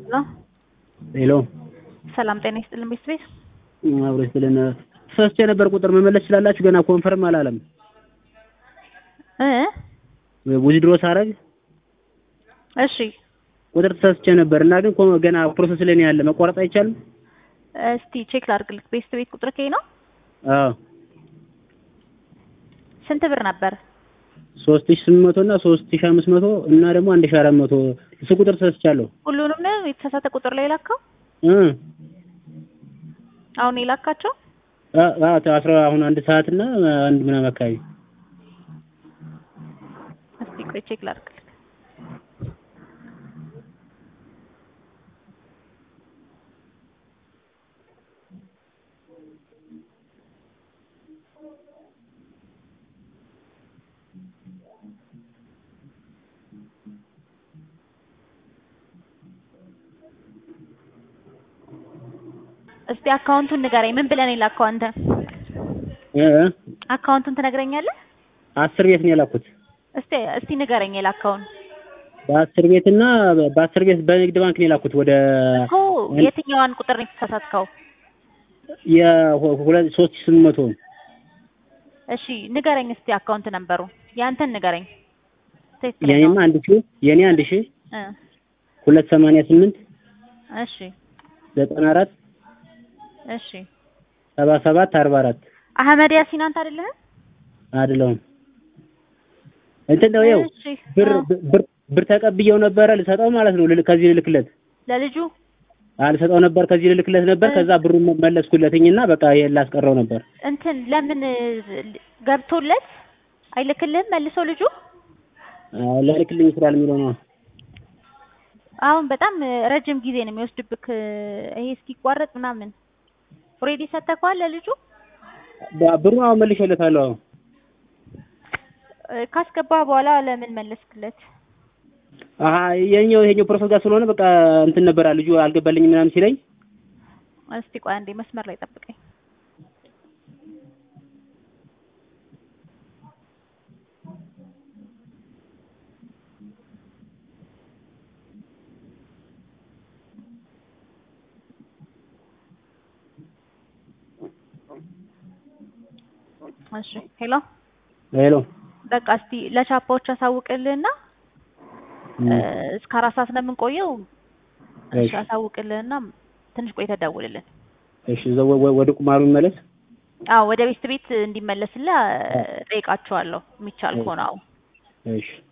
ሄሎ ሄሎ ሰላም ጤና ይስጥልን ቤተሰቤት አብሮ ይስጥልን። ተሳስቼ ነበር ቁጥር መመለስ ትችላላችሁ? ገና ኮንፈርም አላለም። እ ዊዝድሮ ሳረግ እሺ ቁጥር ተሳስቼ ነበር እና ግን ኮ- ገና ፕሮሰስ ላይ ነው ያለ። መቋረጥ አይቻልም? እስቲ ቼክ ላድርግልክ። ቤተሰቤት ቁጥር ከይ ነው አዎ ስንት ብር ነበር? ሶስት ሺህ ስምንት መቶ እና ሶስት ሺህ አምስት መቶ እና ደግሞ አንድ ሺህ አራት መቶ እሱ ቁጥር ተሳስቻለሁ። ሁሉንም ነው የተሳሳተ ቁጥር ላይ ላካው? እ አሁን የላካቸው? አ- አ- አስራ አሁን አንድ ሰዓት እና አንድ ምናምን አካባቢ እስቲ ቆይ ቼክ ላድርግልክ። እስቲ አካውንቱን ንገረኝ። ምን ብለን የላከው አንተ? እ እ አካውንቱን ትነግረኛለህ? አስር ቤት ነው የላኩት። እስቲ እስቲ ንገረኝ የላከውን። በአስር ቤት እና በአስር ቤት በንግድ ባንክ ነው የላኩት ወደ እኮ የትኛዋን ቁጥር ነው የተሳሳትከው? የሁለት ሶስት ሺህ ስምንት መቶ እሺ ንገረኝ እስቲ አካውንት ነበሩ ያንተን ንገረኝ። ትክክለኛው። የኔማ አንድ ሺህ የኔ አንድ ሺህ እ ሁለት ሰማንያ ስምንት እሺ ዘጠና አራት እሺ ሰባ ሰባት አርባ አራት አህመድ ያሲን አንተ አይደለህ? አይደለሁም። እንትን ነው ይኸው እሺ ብር አ፣ ብር ብር ተቀብየው ነበረ ልሰጠው ማለት ነው። ልል- ከዚህ ልልክለት ለልጁ አልሰጠው ነበር ከዚህ ልልክለት ነበር። ከዛ ብሩን መለስኩለትኝና በቃ ይሄን ላስቀረው ነበር። እንትን ለምን እ፣ ገብቶለት አይልክልህም መልሶ ልጁ? አዎ ላልክልኝ ይችላል የሚለው ነው። አሁን በጣም እ፣ ረጅም ጊዜ ነው የሚወስድብክ እ፣ ይሄ እስኪቋረጥ ምናምን። ኦልሬዲ ሰጥተኸዋል ለልጁ? ባ- ብሩን አሁን መልሼለታለሁ። አሁን እ፣ ካስገባህ በኋላ ለምን መለስክለት? አሀ የኛው ይሄኛው ፕሮሰስ ጋር ስለሆነ በቃ እንትን ነበራ ልጁ አልገባልኝም ምናምን ሲለኝ እስቲ ቆይ አንዴ መስመር ላይ ጠብቀኝ። እሺ ሄሎ ሄሎ በቃ እስቲ ለቻፓዎች አሳውቅልህና እም፣ እ፣ እስከ አራት ሰዓት ነው የምንቆየው። እሺ እሺ አሳውቅልህና ትንሽ ቆይተህ ደውልልን። እሺ እዛው ወ- ወ- ወደ ቁማሩ ይመለስ። አዎ ወደ ቤት ቤት እንዲመለስልህ እ፣ ጠይቃቸዋለሁ የሚቻል ከሆነ አዎ እሺ